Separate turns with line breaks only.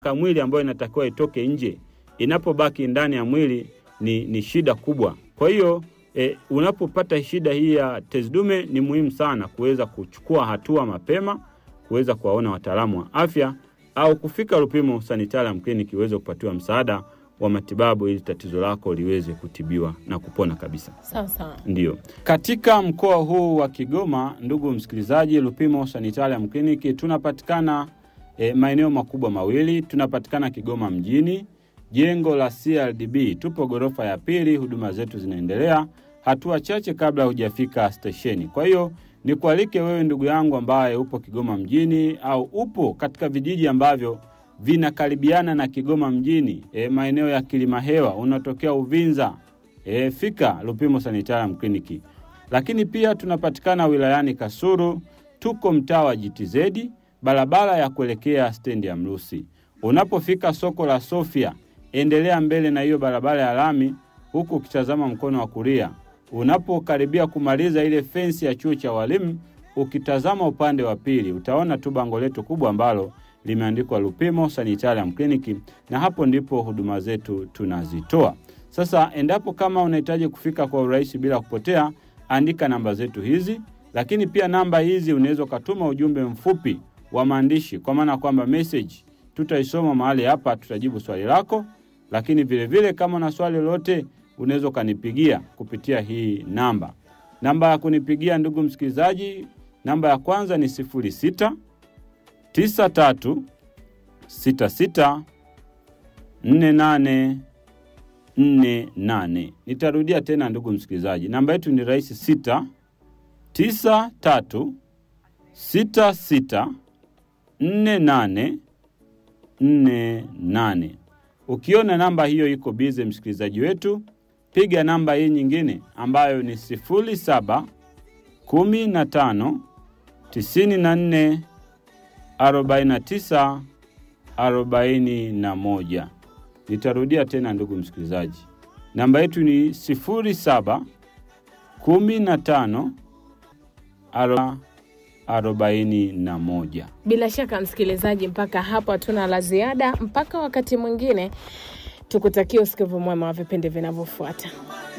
mwili ambayo inatakiwa itoke nje, inapobaki ndani ya mwili ni, ni shida kubwa. Kwa hiyo e, unapopata shida hii ya tezi dume ni muhimu sana kuweza kuchukua hatua mapema, kuweza kuwaona wataalamu wa afya au kufika Lupimo Sanitarium Clinic iweze kupatiwa msaada wa matibabu ili tatizo lako liweze kutibiwa na kupona kabisa.
Sawa sawa.
Ndiyo, katika mkoa huu wa Kigoma, ndugu msikilizaji, Lupimo Sanitarium Clinic tunapatikana e, maeneo makubwa mawili. Tunapatikana Kigoma mjini, jengo la CRDB, tupo ghorofa ya pili. Huduma zetu zinaendelea hatua chache kabla hujafika stesheni. Kwa hiyo nikualike wewe ndugu yangu ambaye upo Kigoma mjini au upo katika vijiji ambavyo vinakaribiana na Kigoma mjini, e, maeneo ya Kilimahewa, unatokea Uvinza, e, fika Lupimo Sanitarium Clinic. Lakini pia tunapatikana wilayani Kasulu, tuko mtaa wa GTZ, barabara ya kuelekea stendi ya Mrusi. Unapofika soko la Sofia, endelea mbele na hiyo barabara ya lami, huku ukitazama mkono wa kulia. Unapokaribia kumaliza ile fensi ya chuo cha walimu, ukitazama upande wa pili, utaona tu bango letu kubwa ambalo limeandikwa Lupimo Sanitarium Clinic, na hapo ndipo huduma zetu tunazitoa. Sasa endapo kama unahitaji kufika kwa urahisi bila kupotea, andika namba zetu hizi, lakini pia namba hizi unaweza ukatuma ujumbe mfupi wa maandishi, kwa maana kwamba message tutaisoma mahali hapa, tutajibu swali lako. Lakini vile vile kama una swali lolote, unaweza ukanipigia kupitia hii namba. Namba ya kunipigia ndugu msikilizaji, namba ya kwanza ni sifuri sita tisa tatu sita sita nne nane nne nane. Nitarudia tena ndugu msikilizaji, namba yetu ni rahisi sita tisa tatu sita sita nne nane nne nane. Ukiona namba hiyo iko bize, msikilizaji wetu, piga namba hii nyingine ambayo ni sifuri saba kumi na tano tisini na nne arobaini na tisa arobaini na moja. Nitarudia tena ndugu msikilizaji, namba yetu ni sifuri saba kumi na tano arobaini na moja.
Bila shaka msikilizaji, mpaka hapo hatuna la ziada. Mpaka wakati mwingine, tukutakia usikivu mwema wa vipindi vinavyofuata.